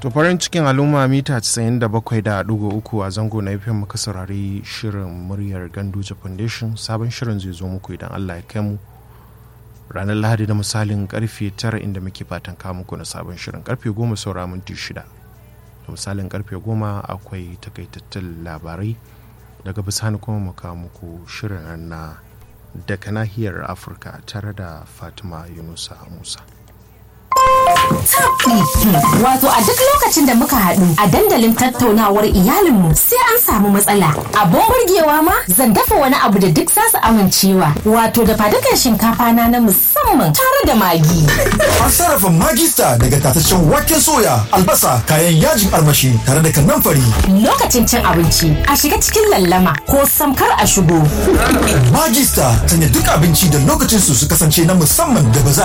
to farin cikin al'umma mita 97.3 a zango na fm muka saurari shirin muryar ganduje foundation sabon shirin zai zo muku idan allah ya kai mu ranar lahadi da misalin karfe 9 inda muke fatan kawo muku na sabon shirin karfe 10 saura minti 6 da misalin karfe 10 akwai takaitattun labarai daga bisani kuma mu kawo muku shirin na daga nahiyar afirka tare da fatima yunusa musa Wato a duk lokacin da muka haɗu a dandalin tattaunawar iyalinmu sai an samu matsala. Abun burgewa ma zan dafa wani abu da duk za su amincewa. Wato da fadukan shinkafa na na musamman tare da magi. An sarrafa magista daga tataccen waken soya, albasa, kayan yajin armashi tare da kanamfari. Lokacin cin abinci a shiga cikin lallama ko samkar a shigo. Magista sanya duk abinci da lokacin su su kasance na musamman da ba za